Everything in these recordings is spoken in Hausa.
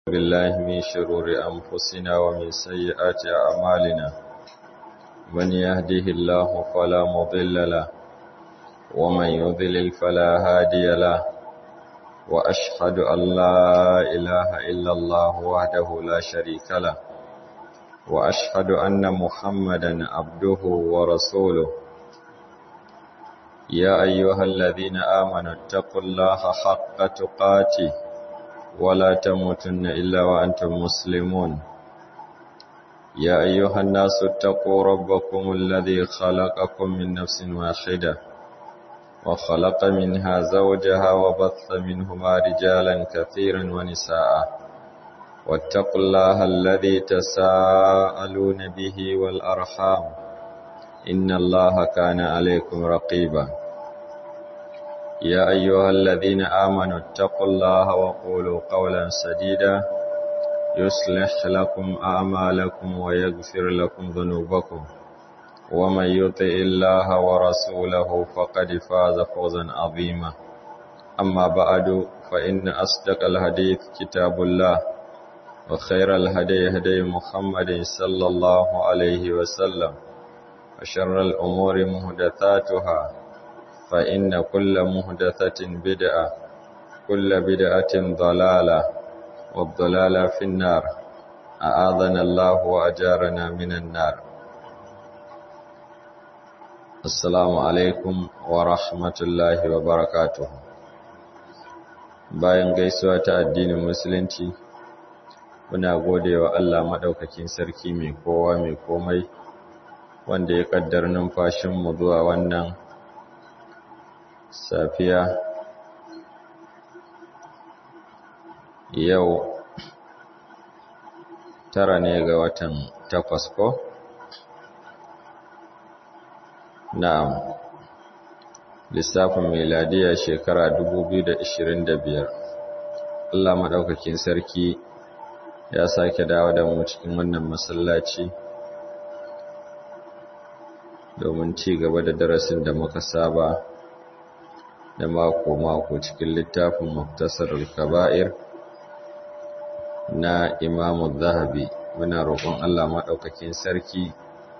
بالله من شرور أنفسنا ومن سيئات أعمالنا من يهده الله فلا مضل له ومن يضلل فلا هادي له وأشهد أن لا إله إلا الله وحده لا شريك له وأشهد أن محمدا عبده ورسوله يا أيها الذين آمنوا اتقوا الله حق تقاته ولا تموتن إلا وأنتم مسلمون يا أيها الناس اتقوا ربكم الذي خلقكم من نفس واحدة وخلق منها زوجها وبث منهما رجالا كثيرا ونساء واتقوا الله الذي تساءلون به والأرحام إن الله كان عليكم رقيبا يا أيها الذين آمنوا اتقوا الله وقولوا قولا سديدا يصلح لكم أعمالكم ويغفر لكم ذنوبكم ومن يطع الله ورسوله فقد فاز فوزا عظيما أما بعد فإن أصدق الحديث كتاب الله وخير الهدي هدي محمد صلى الله عليه وسلم وشر الأمور مهدثاتها فإن كل مهدثة بدعة كل بدعة ضلالة والضلالة في النار أعاذنا الله وأجارنا من النار السلام عليكم ورحمة الله وبركاته bayan gaisuwa ta addinin musulunci muna gode wa Allah maɗaukakin sarki mai kowa mai komai wanda ya ƙaddar numfashinmu zuwa wannan safiya yau tara ne ga watan takwas ko? na'am lissafin miladiya shekara 2025 Allah maɗaukakin sarki ya sake dawo da mu cikin wannan masallaci domin ci gaba da darasin da muka saba da mako-mako cikin littafin muktasar al-kaba'ir na imamu zahabi muna roƙon Allah maɗaukakin sarki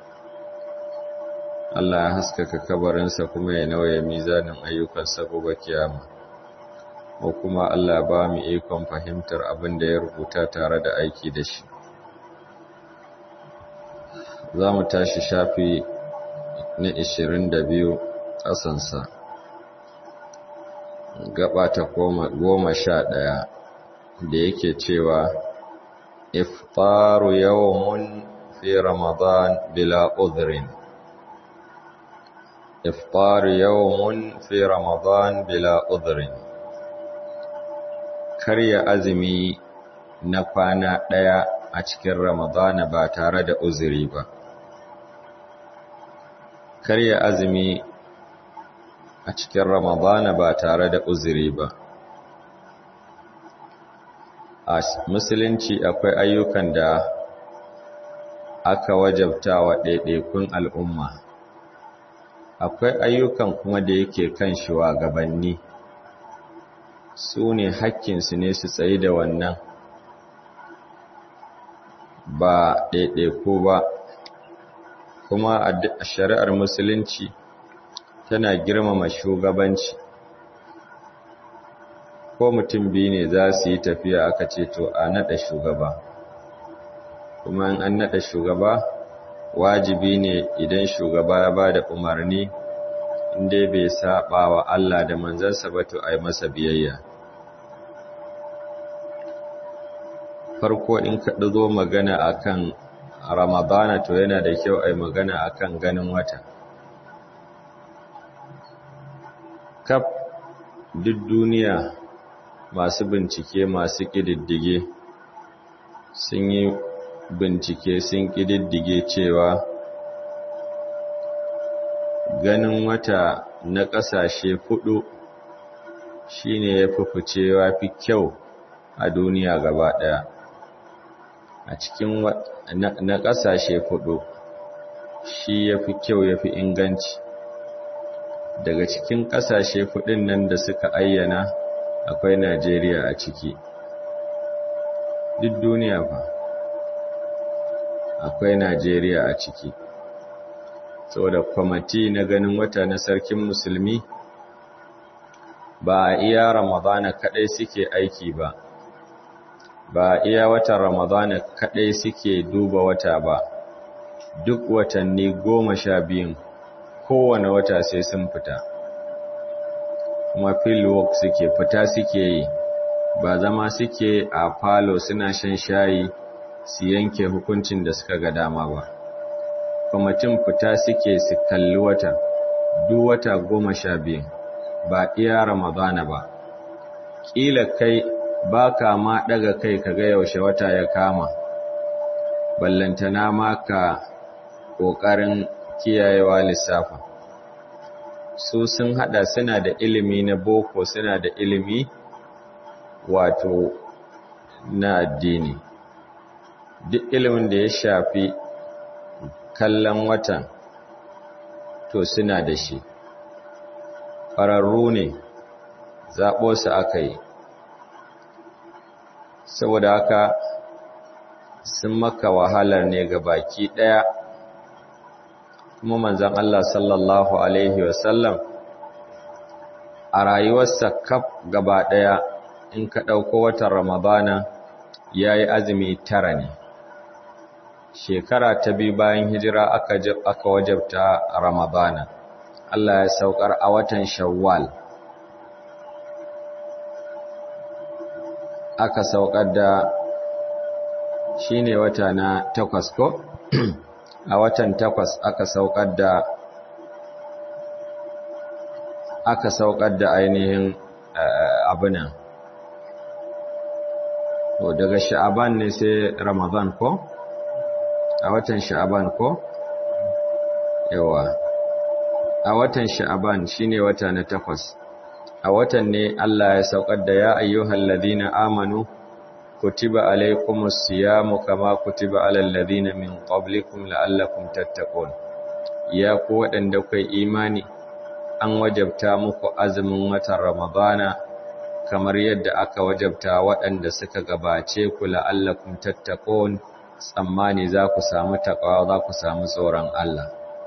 Allah ya haskaka kabarinsa kuma ya nauye mizanin ayyukansa gobe kiyama ko kuma Allah ba mu ikon fahimtar abin da ya rubuta tare da aiki da shi za mu tashi shafi na 22 ƙasansa gaba ta goma sha ɗaya da yake cewa iftaru yawmun fi ramadan bila udhrin iftaru yawmun fi ramadan bila udhrin karya azumi na kwana ɗaya a cikin ramadana ba tare da uzuri ba karya azumi a cikin ramadana ba tare da uzuri ba a musulunci akwai ayyukan da aka wajabta wa ɗaiɗaikun al'umma akwai ayyukan kuma da yake kan shugabanni su ne hakkinsu ne su tsayi da wannan ba ɗaiɗaiku ba kuma a shari'ar musulunci tana girmama shugabanci ko mutum biyu ne za su yi tafiya aka ce to a naɗa shugaba kuma in an naɗa shugaba wajibi ne idan shugaba ya ba da umarni inda bai saba wa Allah da manzansa ba to a yi masa biyayya farko in ka zo magana akan ramadana to yana da kyau a yi magana akan ganin wata kaf duk duniya masu bincike masu ƙididdige sun yi bincike sun ƙididdige cewa ganin wata na ƙasashe fudu shine ya fi ficewa fi kyau a duniya gaba ɗaya a cikin na ƙasashe fudu shi ya fi kyau ya fi inganci daga cikin ƙasashe fuɗin nan da suka ayyana akwai Najeriya a ciki duk duniya fa akwai Najeriya a ciki saboda kwamati na ganin wata na sarkin musulmi ba a iya ramadana kadai suke aiki ba ba a iya watan ramadana kadai suke duba wata ba duk watanni goma sha biyun kowane wata sai sun fita kuma fieldwork suke fita suke yi ba zama suke a falo suna shan shayi su yanke hukuncin da suka ga dama ba kwamitin fita suke su kalli wata duk wata goma sha biyu ba iya ramadana ba ƙila kai ba ka ma ɗaga kai ka ga yaushe wata ya kama ballantana ma ka ƙoƙarin kiyayewa lissafa su sun hada suna da ilimi na boko suna da ilimi wato na addini duk ilimin da ya shafi kallon watan to suna da shi ƙwararru ne zaɓo su aka yi saboda haka sun maka wahalar ne ga baki ɗaya kuma manzan Allah sallallahu Alaihi wasallam a rayuwarsa kaf gaba ɗaya in ka ɗauko watan Ramadana ya yi azumi tara ne. Shekara ta biyu bayan hijira aka wajabta Ramadana, Allah ya saukar a watan Shawwal. Aka saukar da shi ne wata na takwas ko? a watan takwas aka saukar da aka saukar da ainihin abinan to daga sha'aban ne sai ramadan ko a watan sha'aban ko yawa a watan sha'aban shine wata na takwas a watan ne Allah ya saukar da ya ayyuhal ladina amanu kutiba alaikumus siyamu kama kutiba alal ladina min qablikum la'allakum tattaqun ya ku waɗanda kai imani an wajabta muku azumin watan ramadana kamar yadda aka wajabta waɗanda suka gabace ku la'allakum tattaqun tsammani za ku samu taqwa za ku samu tsoron Allah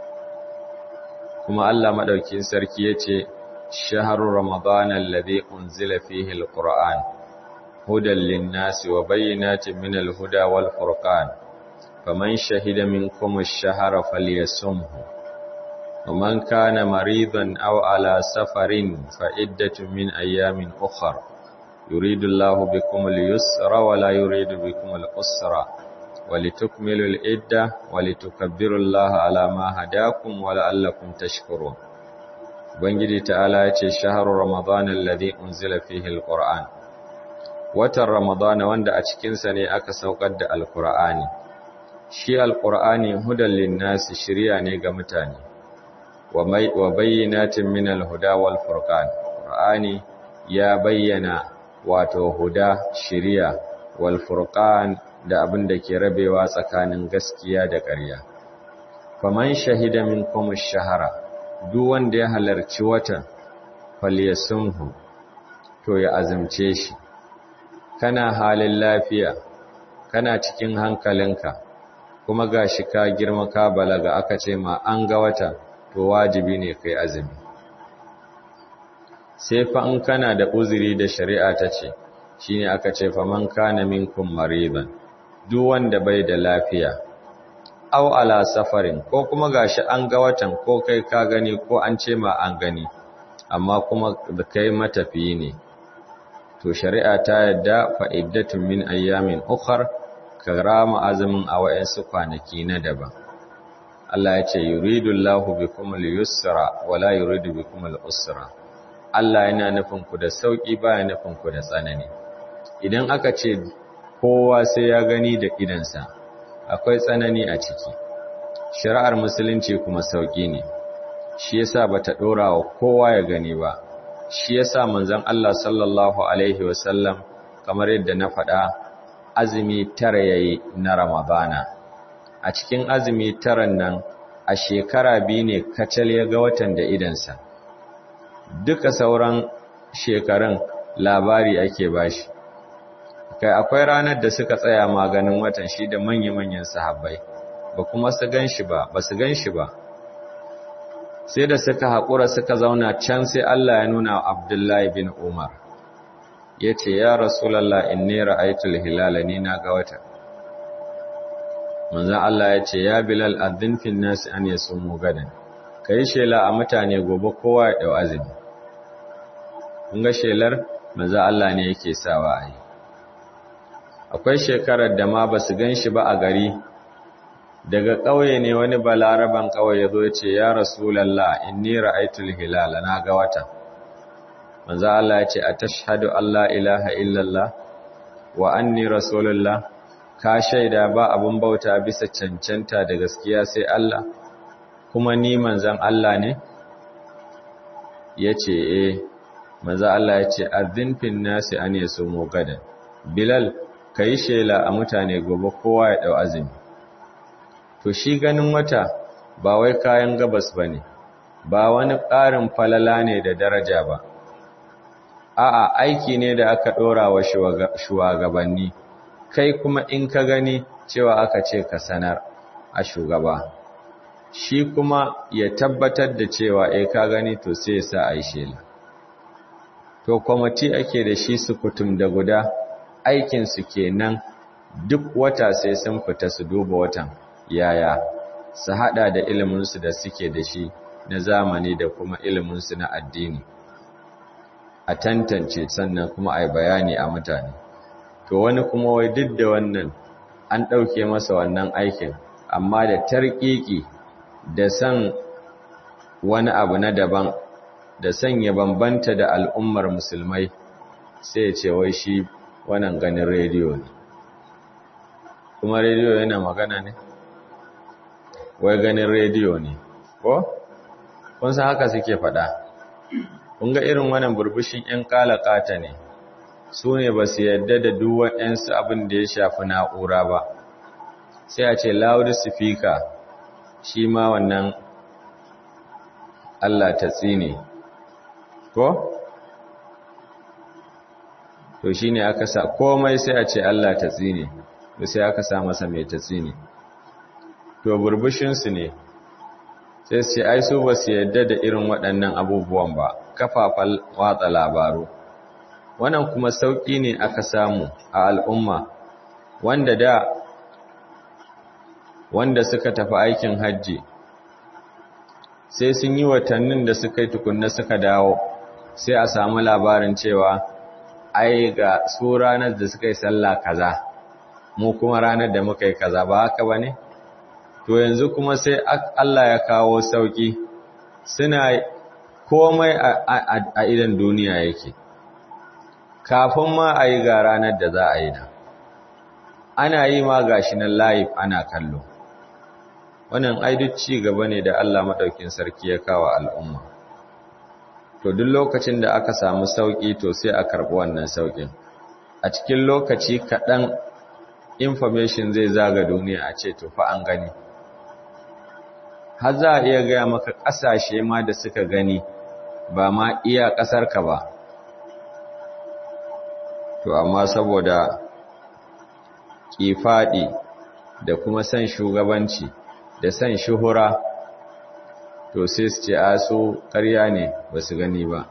kuma Allah madaukin sarki yace shahru ramadana alladhi unzila fihi alquran هدى للناس وبينات من الهدى والفرقان فمن شهد منكم الشهر فليصمه ومن كان مريضا أو على سفر فعدة من أيام أخر يريد الله بكم اليسر ولا يريد بكم الأسر ولتكملوا العدة ولتكبروا الله على ما هداكم ولعلكم تشكرون بنجد تعالى شهر رمضان الذي أنزل فيه القرآن watan Ramadana wanda a cikinsa ne aka saukar da Alƙur'ani. Shi Alƙur'ani hudan linnasi shirya ne ga mutane, wa bayyanatin min alhuda wal furqan. Qur'ani ya bayyana wato huda shirya wal furqan da abin da ke rabewa tsakanin gaskiya da ƙarya. Faman shahida minkum ash-shahara duk wanda ya halarci watan falyasumhu to ya azumce shi. kana halin lafiya kana cikin hankalinka kuma gashi ka girma ka balaga aka ce ma an ga wata to wajibi ne kai azumi sai fa in kana da uzuri da shari'a ta ce shine aka ce fa man kana minkum mariban duk wanda bai da lafiya aw ala safarin ko kuma gashi an ga watan ko kai ka gani ko an ce ma an gani amma kuma kai matafiyi ne to shari'a ta yadda fa'iddatun min ayyamin ukhar karama azumin a wayansu kwanaki na daban Allah ya ce yuridullahu bikum al-yusra wa la yuridu bikum al-usra Allah yana nufin ku da sauki baya nufin ku da tsanani idan aka ce kowa sai ya gani da idansa akwai tsanani a ciki shari'ar musulunci kuma sauki ne shi yasa bata dora wa kowa ya gani ba shi yasa manzon Allah sallallahu alaihi wasallam kamar yadda na faɗa azumi tara yayi na Ramadana a cikin azumi taran nan a shekara biyu ne kacal ya ga watan da idansa duka sauran shekarun labari ake bashi kai akwai ranar da suka tsaya maganin watan shi da manya-manyan sahabbai ba kuma su gan shi ba ba su gan shi ba sai da suka haƙura suka zauna can sai Allah ya nuna Abdullahi bin Umar ya ce ya rasulallah inni ra'aytul hilala ni na ga wata manzon Allah ya ce ya bilal adhin fil nas an yasumu gadan kai shela a mutane gobe kowa ya dau azumi kun ga shelar manzon Allah ne yake sawa ai akwai shekarar da ma basu ganshi ba a gari daga ƙauye ne wani balaraban ƙauye ya zo ya ce ya rasulallah inni ra'aytul hilala na ga wata manzo Allah ya ce atashhadu alla ilaha illallah wa anni rasulullah ka shaida ba abun bauta bisa cancanta da gaskiya sai Allah kuma ni manzon Allah ne yace eh manzo Allah ya ce azin fin nasi an yasumu gadan bilal kai shela a mutane gobe kowa ya dau azumi to shi ganin wata ba wai kayan gabas bane ba wani ƙarin falala ne da daraja ba a'a aiki ne da aka ɗora wa shugabanni kai kuma in ka gani cewa aka ce ka sanar a shugaba shi kuma ya tabbatar da cewa eh ka gani to sai ya sa a yi shela to kwamiti ake da shi su kutum da guda aikinsu kenan duk wata sai sun fita su duba watan yaya su hada da iliminsu da suke da shi na zamani da kuma iliminsu na addini a tantance sannan kuma a yi bayani a mutane to wani kuma wai duk da wannan an ɗauke masa wannan aikin amma da tarƙiƙi da san wani abu na daban da sanya bambanta da al'ummar musulmai sai ce wai shi wannan ganin rediyo ne kuma rediyo yana magana ne wai ganin rediyo ne ko kun san haka suke faɗa kun ga irin wannan burbushin 'yan kalakata ne su ne ba su yadda da duwan 'yansu abin da ya shafi na'ura ba sai a ce loudspeaker shi ma wannan Allah ta tsine ko? to shi ne aka sa komai sai a ce Allah ta tsine to sai aka sa masa mai ta tsine to burbushinsu ne sai su ai su ba su yadda da irin waɗannan abubuwan ba kafafan watsa labaru wannan kuma sauƙi ne aka samu a al'umma wanda da wanda suka tafi aikin hajji sai sun yi watannin da suka yi tukunna suka dawo sai a samu labarin cewa ai ga su ranar da suka yi sallah kaza mu kuma ranar da muka yi kaza ba haka ba ne? to yanzu kuma sai Allah ya kawo sauki suna komai a idan duniya yake kafin ma a yi ga ranar da za a yi nan ana yi ma gashi nan live ana kallo wannan ai ci gaba ne da Allah madaukin sarki ya kawo al'umma to duk lokacin da aka samu sauki to sai a karɓi wannan saukin a cikin lokaci kaɗan information zai zaga duniya a ce to fa an gani har za a iya gaya maka ƙasashe ma da suka gani ba ma iya ƙasarka ba to amma saboda ƙifaɗi da kuma san shugabanci da san shuhura to sai su ce a su ƙarya ne ba su gani ba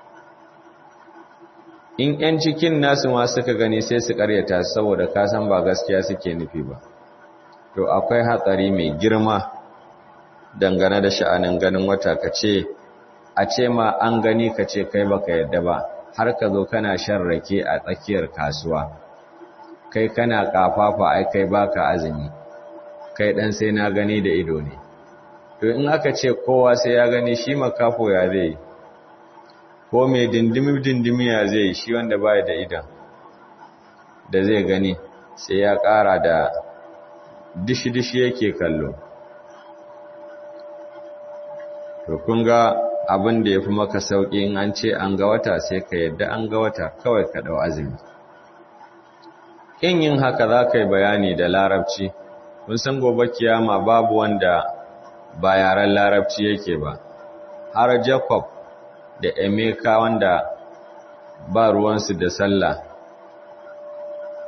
in 'yan cikin nasu ma suka gani sai su ƙaryata saboda kasan ba gaskiya suke nufi ba to akwai hatsari mai girma dangane da sha'anin ganin wata ka ce a ce ma an gani ka ce kai baka yadda ba har ka zo kana shan rake a tsakiyar kasuwa kai kana kafafa ai kai baka azumi kai dan sai na gani da ido ne to in aka ce kowa sai ya gani shi makafo ya zai ko mai dindimi dindimi ya zai shi wanda baya da idan da zai gani sai ya kara da dishi dishi yake kallo to kun ga abin da ya fi maka sauƙi in an ce an ga wata sai ka yadda an ga wata kawai ka ɗau azumi in yin haka za ka yi bayani da larabci kun san gobe kiyama babu wanda ba yaren larabci yake ba har jacob da emeka wanda ba ruwansu da sallah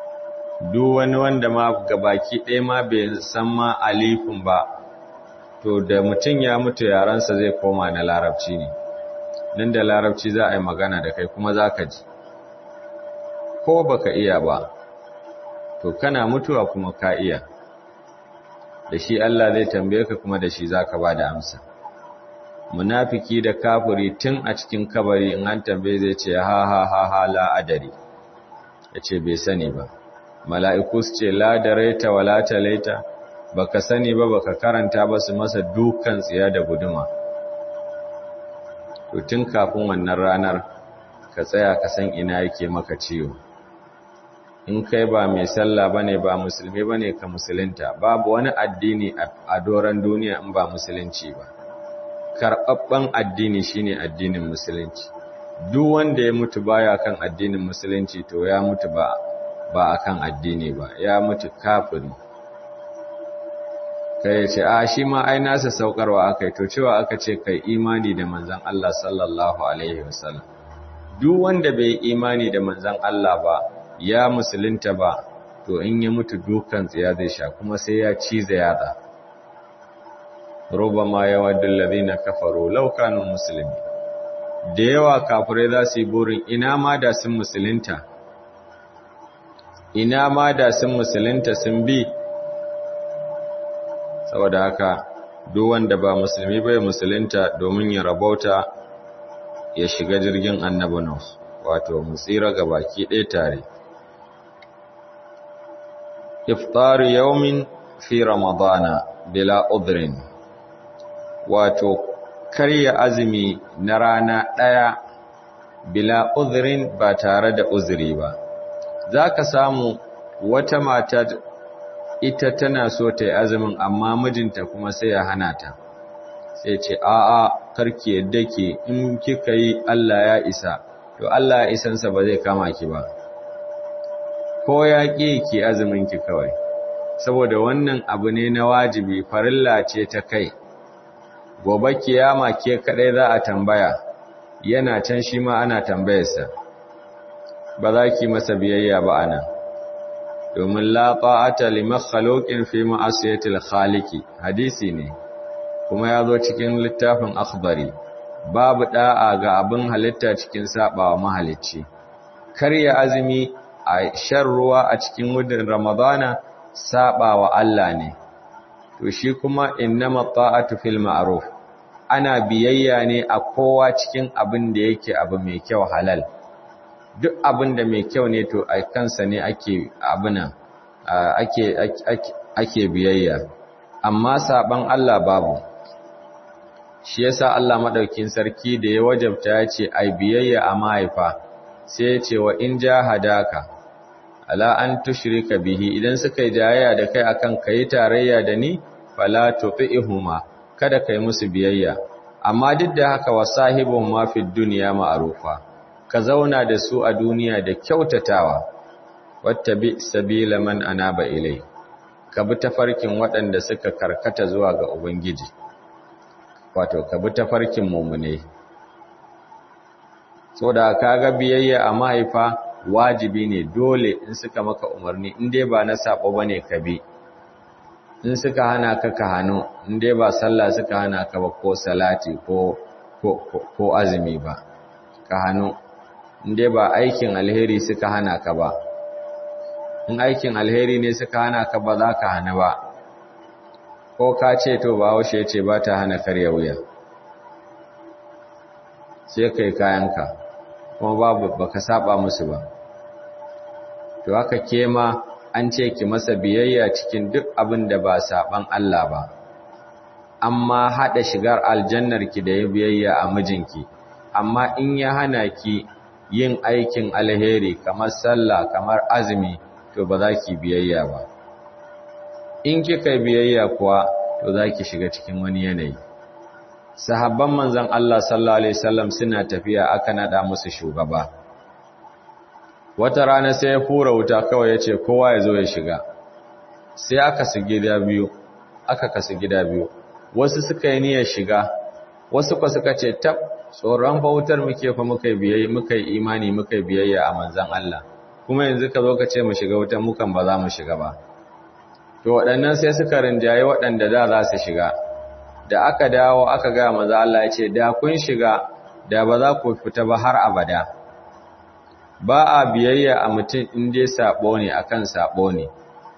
duk wani wanda ma gabaki ɗaya ma bai san ma alifin ba to da mutum ya mutu yaransa zai koma na larabci ne nan da larabci za a yi magana da kai kuma za ka ji ko baka iya ba to kana mutuwa kuma ka iya da shi Allah zai tambaye ka kuma da shi za ka ba da amsa munafiki da kafiri tun a cikin kabari in an tambaye zai ce ha ha ha ha la adari ya ce bai sani ba mala'iku su ce la da raita wa la talaita baka sani ba baka karanta ba su masa dukan tsiya da guduma to tun kafin wannan ranar ka tsaya ka san ina yake maka ciwo in kai ba mai sallah bane ba musulmi bane ka musulunta babu wani addini a doran duniya in ba musulunci ba karɓaɓɓen addini shine addinin musulunci duk wanda ya mutu baya kan addinin musulunci to ya mutu ba ba akan addini ba ya mutu kafiri kai ya ce a shi ma ai nasa saukarwa aka yi to cewa aka ce kai imani da manzan Allah sallallahu alaihi wasallam duk wanda bai imani da manzan Allah ba ya musulunta ba to in ya mutu dukan tsiya zai sha kuma sai ya cize yatsa rubama yawaddul ladina kafaru law kanu muslimi da yawa kafirai za su yi burin ina ma da sun musulunta ina ma da sun musulunta sun bi saboda haka duk wanda ba musulmi bai musulunta domin ya rabauta ya shiga jirgin annabi Nuh wato mu tsira ga baki ɗaya tare iftar yawmin fi ramadana bila udhrin wato karya azumi na rana ɗaya bila udhrin ba tare da uzuri ba zaka samu wata mata ita tana so ta yi azumin amma mijinta kuma sai ya hana ta sai ce a'a karki yadda ke in kika yi Allah ya isa to Allah ya isansa ba zai kama ki ba ko ya ƙi ki azumin ki kawai saboda wannan abu ne na wajibi farilla ce ta kai gobe kiyama ke kadai za a tambaya yana can shi ma ana tambayarsa ba za ki masa biyayya ba anan domin la ta'ata li makhluqin fi ma'asiyatil khaliqi hadisi ne kuma ya zo cikin littafin akhbari babu da'a ga abin halitta cikin sabawa mahalicci karya azumi a shan ruwa a cikin wudin ramadana sabawa Allah ne to shi kuma innama ta'atu fil ma'ruf ana biyayya ne a kowa cikin abin da yake abu mai kyau halal duk abin da mai kyau ne to a kansa ne ake abinan ake ake biyayya amma saban Allah babu shi yasa Allah madaukin sarki da ya wajabta ya ce ai biyayya a mahaifa sai ya ce wa in jahadaka ala an tushrika bihi idan suka yi jayayya da kai akan kai tarayya da ni fala tuqihuma kada kai musu biyayya amma duk da haka wasahibun ma fi dunya ma'rufa ka zauna da su a duniya da kyautatawa wattabi sabila man anaba ilai ka bi tafarkin waɗanda suka karkata zuwa ga ubangiji wato ka bi tafarkin mumune saboda kaga biyayya a mahaifa wajibi ne dole in suka maka umarni in dai ba na sabo bane ka bi in suka hana ka ka hano in dai ba sallah suka hana ka ba ko salati ko ko ko azumi ba ka hano in dai ba aikin alheri suka hana ka ba in aikin alheri ne suka hana ka ba za ka hana ba ko ka ce to ba haushe ce ba ta hana karya wuya sai kai kayanka kuma babu baka saba musu ba to haka kema an ce ki masa biyayya cikin duk abin da ba saban Allah ba amma hada shigar aljannar ki da biyayya a mijinki amma in ya hana ki yin aikin alheri kamar sallah kamar azumi to ba za ki biyayya ba in kika biyayya kuwa to za ki shiga cikin wani yanayi sahabban manzon Allah sallallahu alaihi wasallam suna tafiya aka nada musu shugaba wata rana sai ya fura wuta kawai yace kowa ya zo ya shiga sai aka su gida biyu aka kasu gida biyu wasu suka yi niyyar shiga wasu kwa suka ce tab tsoron bautar muke fa muka biyayya muka yi imani muka biyayya a manzon Allah kuma yanzu ka zo ka ce mu shiga wutan mukan ba za mu shiga ba to waɗannan sai suka rinjaye waɗanda da za su shiga da aka dawo aka ga maza Allah ya ce da kun shiga da ba za ku fita ba har abada ba a biyayya a mutum in dai sabo ne akan sabo ne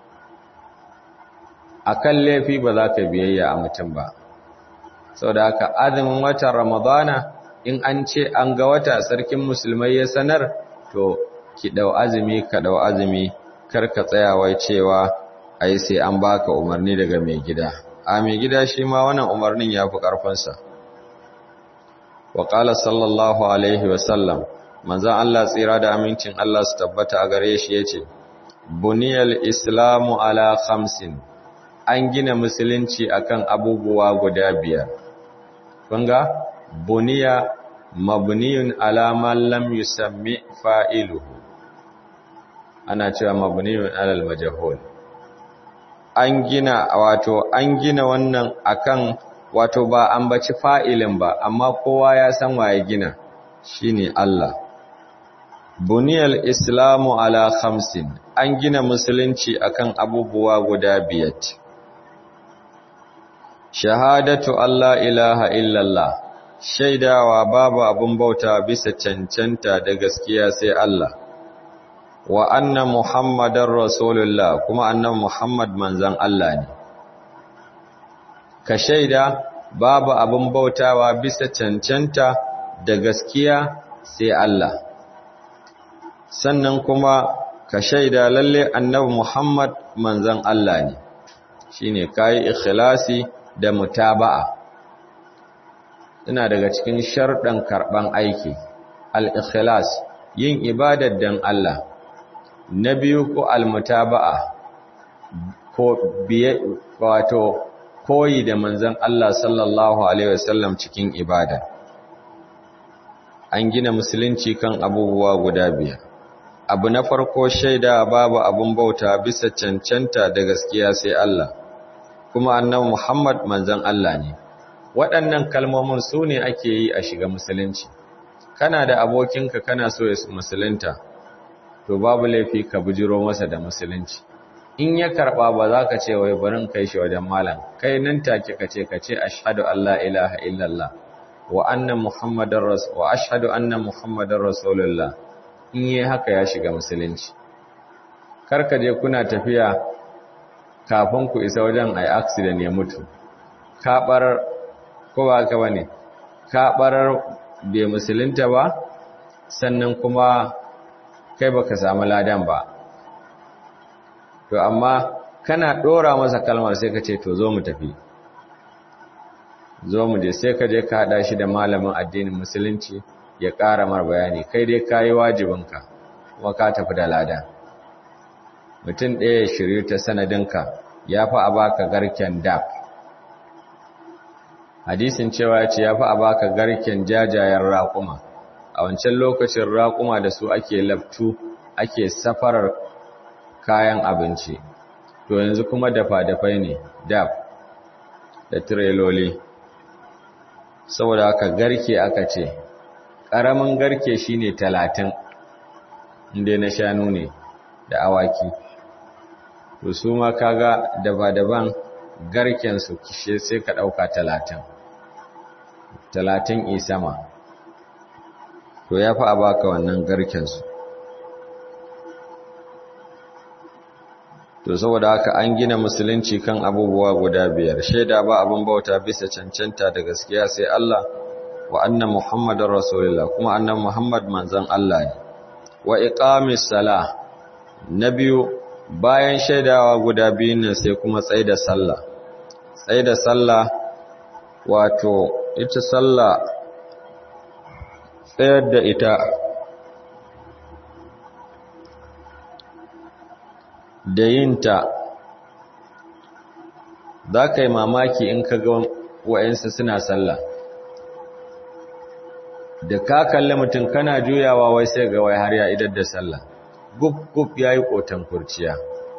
akan laifi ba za ka biyayya a mutum ba saboda haka azumin watan ramadana in an ce an ga wata sarkin musulmai ya sanar to ki dau azumi ka dau azumi kar ka tsaya wai cewa ai sai an baka umarni daga mai gida a mai gida shi ma wannan umarnin ya fi ƙarfinsa wa ƙala sallallahu alaihi wasallam manzan Allah tsira da amincin Allah su tabbata a gare shi ya ce buniyal islamu ala khamsin an gina musulunci akan abubuwa guda biyar kunga buniya mabniyun ala man lam yusammi fa'iluhu ana cewa mabniyun alal majhul an gina wato an gina wannan akan wato ba an baci fa'ilin ba amma kowa ya san waye gina shine Allah buniyal islamu ala khamsin an gina musulunci akan abubuwa guda biyar shahadatu Allah ilaha illallah shaidawa babu abun bauta bisa cancanta da gaskiya sai Allah wa anna muhammadar rasulullah kuma annan muhammad manzan Allah ne ka shaida babu abin bautawa bisa cancanta da gaskiya sai Allah sannan kuma ka shaida lalle annabi muhammad manzan Allah ne shine kai ikhlasi da mutaba'a ina daga cikin sharɗan karɓan aiki al-ikhlas yin ibadar dan Allah na biyu ko almutaba'a ko biye wato koyi da manzon Allah sallallahu alaihi wasallam cikin ibada an gina musulunci kan abubuwa guda biyar abu na farko shaida babu abun bauta bisa cancanta da gaskiya sai Allah kuma annabi Muhammad manzon Allah ne waɗannan kalmomin su ne ake yi a shiga musulunci kana da abokinka kana so ya musulunta to babu laifi ka bujiro masa da musulunci in ya karba ba za ka ce wai barin kai shi wajen malam kai nan take ka ce ka ce ashhadu an la ilaha illallah wa anna muhammadar rasul wa ashhadu anna muhammadar rasulullah in yi haka ya shiga musulunci kar ka je kuna tafiya kafin ku isa wajen ai accident ya mutu ka barar ko ba ka bane ka barar bai musulunta ba sannan kuma kai baka samu ladan ba to amma kana dora masa kalmar sai ka ce to zo mu tafi zo mu je sai ka je ka hada shi da malamin addinin musulunci ya ƙara mar bayani kai dai kayi wajibinka kuma ka tafi da ladan mutum ɗaya ya shiryu ta sanadinka ya fi a baka garken dab hadisin cewa ya ce ya fi a baka garken jajayen raƙuma a wancan lokacin raƙuma da su ake laftu ake safarar kayan abinci to yanzu kuma dafa-dafai ne dab da tireloli saboda haka garke aka ce ƙaramin garke shine talatin inda na shanu ne da awaki to su ma kaga daba-daban garkensu kishe sai ka ɗauka talatin talatin isama to ya fi a baka wannan garkensu to saboda haka an gina musulunci kan abubuwa guda biyar shaida ba abin bauta bisa cancanta da gaskiya sai Allah wa anna muhammadar rasulullah kuma annan muhammad manzan Allah ne wa iqamis sala na biyu bayan shaidawa guda biyun nan sai kuma tsaida sallah tsaida sallah wato ita sallah tsayar da ita da yinta za ka yi mamaki in ka ga wa'yansu suna sallah da ka kalli mutum kana juyawa wai sai ga wai har ya idar da sallah gub-gub ya yi ƙoton kurciya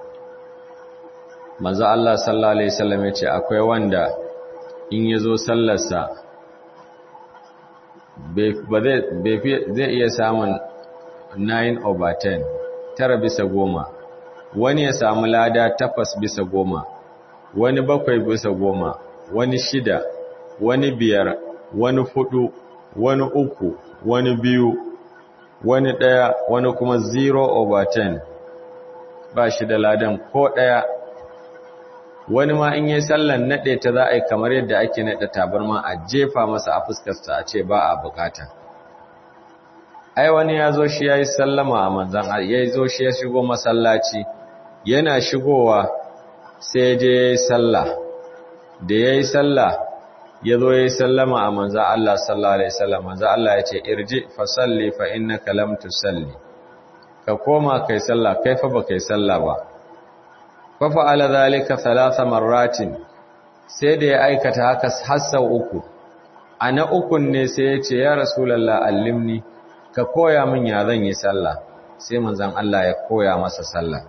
maza Allah sallallahu Alaihi wasallam ya ce akwai wanda in ya zo sallarsa zai iya samun 9 over 10 tara bisa goma wani ya samu lada takwas bisa goma wani bakwai bisa goma wani shida wani biyar wani hudu wani uku wani biyu wani ɗaya wani kuma 0 over 10 ba shi da ladan ko ɗaya wani ma in yi sallan naɗe ta za a yi kamar yadda ake naɗe tabarma a jefa masa a fuskarsa a ce ba a bukata ai wani ya zo shi ya yi sallama a manzan ya zo shi ya shigo masallaci yana shigowa sai je ya yi sallah da ya yi sallah ya zo ya yi sallama a manzan Allah sallallahu Alaihi wasallam manzan Allah ya ce irji fa salli fa innaka lam tusalli ka koma kai sallah kai fa ba kai sallah ba fa fa'ala zalika thalatha marratin sai da ya aikata haka har sau uku ana ukun ne sai ya ce ya rasulullah allimni ka koya min ya zan yi sallah sai manzan Allah ya koya masa sallah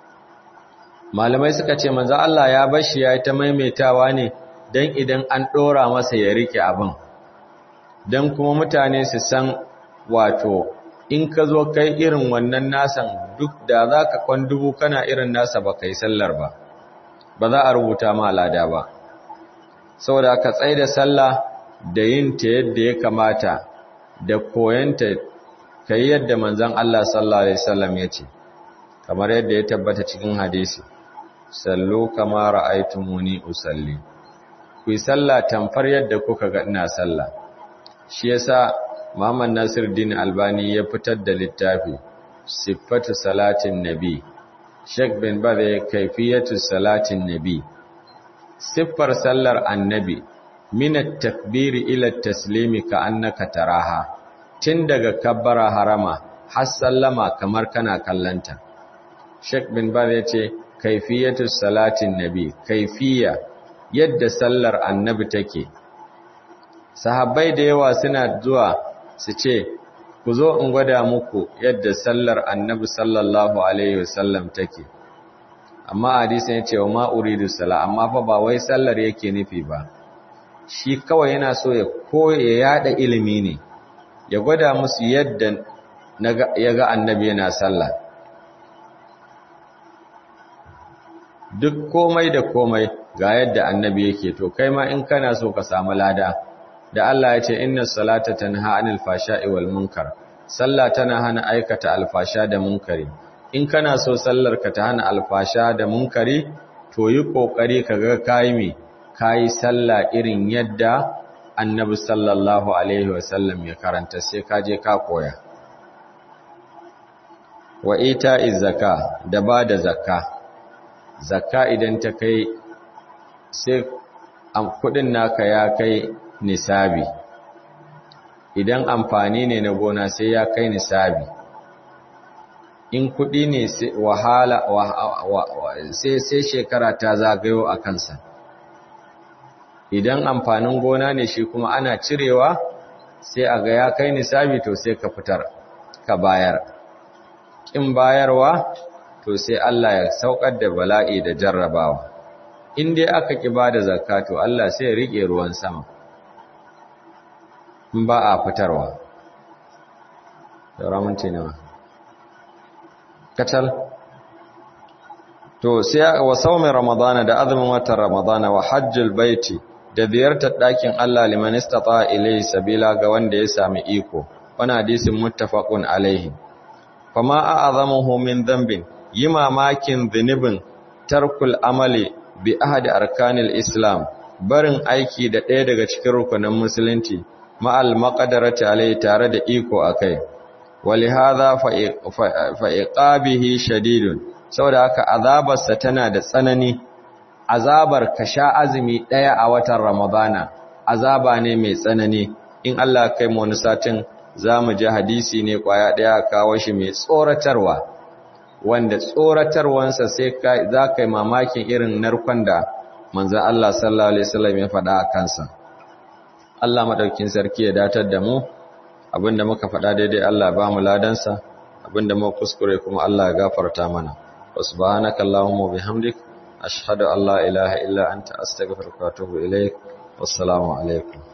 malamai suka ce manzan Allah ya bashi ya yi ta maimaitawa ne don idan an ɗora masa ya rike abin don kuma mutane su san wato in ka zo kai irin wannan nasan duk da za ka kwan dubu kana irin nasa ba kai sallar ba ba za a rubuta ma lada ba saboda ka tsaye da sallah da yin ta yadda ya kamata da koyanta ka yi yadda manzan Allah sallallahu Alaihi wasallam ya ce kamar yadda ya tabbata cikin hadisi sallu kama ra'aytumuni usalli ku yi sallah tamfar yadda kuka ga ina sallah shi yasa Muhammad Nasiruddin Albani ya fitar da littafi Sifatu salatin nabi Sheikh bin Baz ya kaifiyatu salatin nabi siffar sallar annabi min at-takbiri ila at-taslimi ka annaka taraha tun daga kabbara harama har sallama kamar kana kallanta Sheikh bin Baz ya ce kaifiyatu salatin nabi kaifiya yadda sallar annabi take sahabbai da yawa suna zuwa su ce ku zo in gwada muku yadda sallar annabi sallallahu alaihi wasallam take amma hadisin ya ce wa ma uridu sala amma fa ba wai sallar yake nufi ba shi kawai yana so ya koya ya yada ilimi ne ya gwada musu yadda ya ga annabi yana sallah duk komai da komai ga yadda annabi yake to kai ma in kana so ka samu lada da Allah ya ce inna salata tanha anil fashai wal munkar sallah tana hana aikata alfasha da munkari in kana so sallar ka ta hana alfasha da munkari to yi kokari kaga kai me kai sallah irin yadda annabi sallallahu alaihi wasallam ya karanta sai ka je ka koya wa ita'iz zakka da bada zakka zakka idan ta kai sai kudin naka ya kai nisabi idan amfani ne na gona sai ya kai nisabi in kudi ne wahala sai sai shekara ta zagayo a kansa idan amfanin gona ne shi kuma ana cirewa sai a ga ya kai nisabi to sai ka fitar ka bayar kin bayarwa to sai Allah ya saukar da bala'i da jarrabawa in dai aka ki bada zakka to Allah sai ya rike ruwan sama in ba a fitarwa ramunci nawa kacal to sai wa saumin ramadana da azumin watan ramadana wa hajjul baiti da ziyartar ɗakin Allah liman istata ilayhi sabila ga wanda ya sami iko wani hadisin muttafaqun alaihi fama a'azamuhu min dhanbin yi mamakin zunubin tarkul amali bi ahadi arkanil islam barin aiki da ɗaya daga cikin rukunin musulunci ma'al maqadarati alai tare da iko akai walihadha fa iqabihi shadidun saboda haka azabarsa tana da tsanani azabar ka sha azumi ɗaya a watan ramadana azaba ne mai tsanani in Allah kai mu wani satin zamu ji hadisi ne kwaya ɗaya kawo shi mai tsoratarwa wanda tsoratarwansa sai za ka yi mamakin irin narkon da manzan Allah sallallahu Alaihi wasallam ya faɗa a kansa. Allah maɗaukin sarki ya datar da mu, abinda muka faɗa daidai Allah ba mu ladansa, abinda muka kuskure kuma Allah ya gafarta mana. Wasu ba hana kallahun bihamdik, ashhadu an la ilaha illa anta astaghfiruka wa atubu ilaik. Wassalamu alaikum.